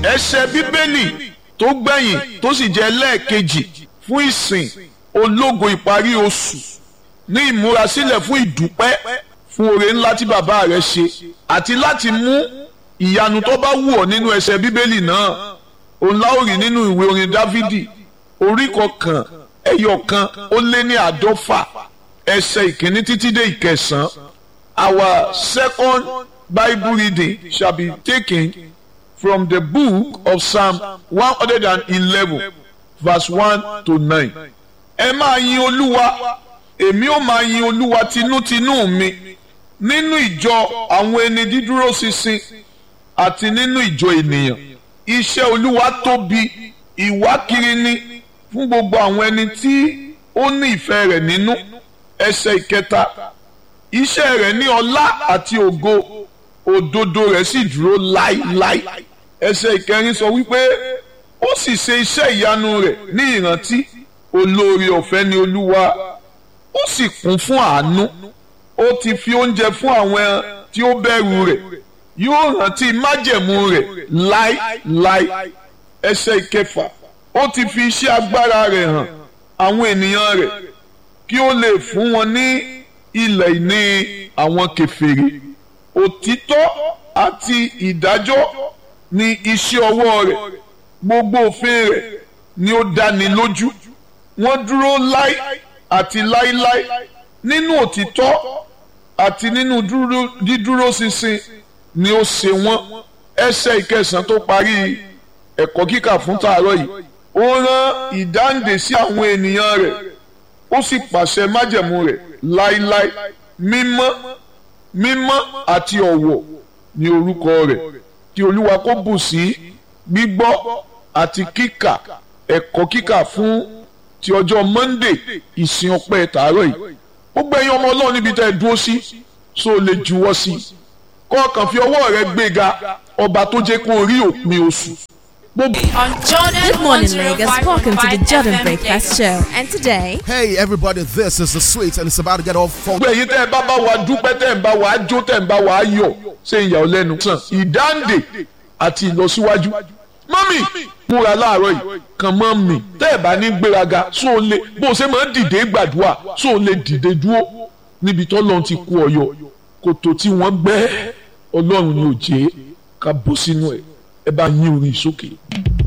ẹsẹ̀ bíbélì tó gbẹ̀yìn tó sì jẹ́ lẹ́ẹ̀kejì fún ìsìn ológo ìparí oṣù ní ìmúrasílẹ̀ fún ìdúpẹ́ fún oore ńlá tí bàbá rẹ̀ ṣe àti láti mú ìyanu tó bá wù ọ́ nínú ẹsẹ̀ bíbélì náà òun láòrì nínú ìwé orin dávidi orí kọkàn ẹyọ kan ó lé ní àádọ́fà ẹsẹ̀ ìkíní títí dé ìkẹsàn-án our second bible reading shall be taken from the book of psalm one hundred and eleven verse one to nine ẹ máa yin olúwa èmi ó máa yin olúwa tinútinú mi nínú ìjọ àwọn ẹni dídúró ṣinṣin àti nínú ìjọ ènìyàn iṣẹ́ olúwa tóbi ìwákiri ni fún gbogbo àwọn ẹni tí ó ní ìfẹ́ rẹ̀ nínú ẹsẹ̀ ìkẹta iṣẹ́ rẹ̀ ní ọlá àti ògo òdodo rẹ̀ sì dúró láíláí ẹsẹ̀ ìkẹrin sọ wípé ó sì ṣe iṣẹ́ ìyanu rẹ̀ ní ìrántí olóore ọ̀fẹ́ ni olúwa ó sì kún fún àánú ó ti fi oúnjẹ fún àwọn tí ó bẹ̀rù rẹ̀ yóò rántí májẹ̀mú rẹ̀ láíláí ẹsẹ̀ ìkẹfà ó ti fi iṣẹ́ agbára rẹ̀ hàn àwọn ènìyàn rẹ̀ kí ó lè fún wọn ní ilẹ̀ ìní àwọn kèfèrí òtítọ́ àti ìdájọ́ ni iṣẹ́ ọwọ́ rẹ̀ gbogbo òfin rẹ̀ ni ó dáni lójú wọ́n dúró láí àti láíláí nínú òtítọ́ àti nínú dídúró ṣinṣin ni ó ṣe wọ́n ẹsẹ̀ ìkẹsàn tó parí ẹ̀kọ́ kíkà fún tàárọ̀ yìí ó rán ìdáǹdè sí àwọn ènìyàn rẹ̀ ó sì pàṣẹ májẹ̀mú rẹ̀ láíláí mímọ́ mímọ́ àti ọ̀wọ̀ ní orúkọ rẹ̀ kí olúwa kó bù sí gbígbọ́ àti kíkà ẹ̀kọ́ kíkà fún ti ọjọ́ monday ìsìn ọpẹ́ tàárọ̀ yìí gbogbo ẹ̀yin ọmọ ọlọ́run níbi tẹ́ ẹ dúró sí so lè juwọ́ sí i kọ́ọ̀kan fi ọwọ́ rẹ gbéga ọba tó jẹ́ kó rí òpin oṣù. On Jordan Good morning, Lagos. Welcome to the Jordan Breakfast Show. And today, Hey everybody, this is the sweet and it's about to get all fun. gbogbo ẹ̀yin tẹ́ ẹ bá bá wa dúpẹ́ tẹ́ ẹ bá wa jó tẹ́ ẹ bá wa yọ̀ ṣe ìyà ọ́ lẹ́nu sàn ìdáǹdè àti ìlọsíwájú. mọ́mì múra láàárọ̀ yìí kàn mọ́ mi tẹ́ ẹ bá ní gbéraga só o lè bó o ṣe máa ń dìde gbàdúrà só o lè dìde dúró níbi tó lọ́n ti kú ọyọ kòtò tí wọ́n gbẹ́ ọlọ́run ni ò jẹ́ ká bọ́ sínú ẹ̀ ẹ bá yín orin sókè.